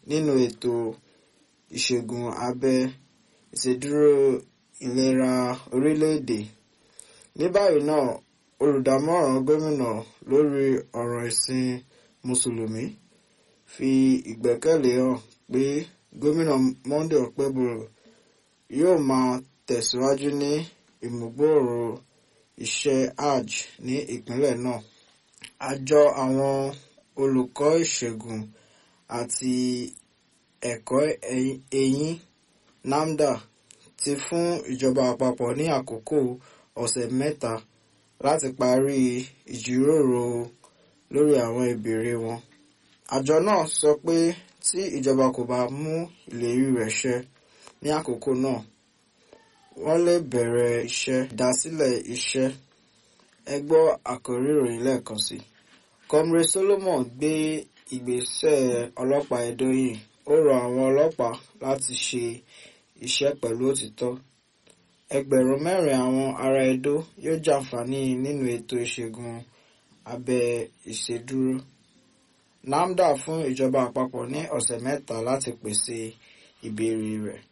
nínú ètò ìṣègùn abẹ ìṣèdúró ìlera orílẹ̀-èdè. ní báyìí náà olùdámọ̀ràn gómìnà lórí ọ̀rọ̀ ìsìn mùsùlùmí fi ìgbẹ́kẹ̀lé hàn pé gómìnà Monday Okpebholo yóò máa tẹ̀síwájú ní ìmúgbòòrò iṣẹ́ hajj ní ìpínlẹ̀ náà. àjọ àwọn olùkọ́ ìṣègùn àti ẹ̀kọ́ eyín NAFDA ti fún ìjọba àpapọ̀ ní àkókò ọ̀sẹ̀ mẹ́ta láti parí ìjíròrò lórí àwọn ìbéèrè wọn. àjọ náà sọ pé tí ìjọba kò bá mú ìlérí rẹ̀ ṣẹ ní àkókò náà wọ́n lè bẹ̀rẹ̀ iṣẹ́ ìdásílẹ̀ iṣẹ́. ẹ gbọ́ àkórí ìròyìn lẹ́ẹ̀kan sí. Comrade Solomon gbé ìgbésẹ̀ ọlọ́pàá Edo yìí ó rọ àwọn ọlọ́pàá láti ṣe iṣẹ́ pẹ̀lú òtítọ́. ẹgbẹ̀rún mẹ́rin àwọn ará Edo yóò jàǹfààní nínú ètò ìṣègùn abẹ ìṣèdúró. NAFDA fún ìjọba àpapọ̀ ní ọ̀sẹ̀ mẹ́ta láti pèsè ìbéèrè rẹ̀.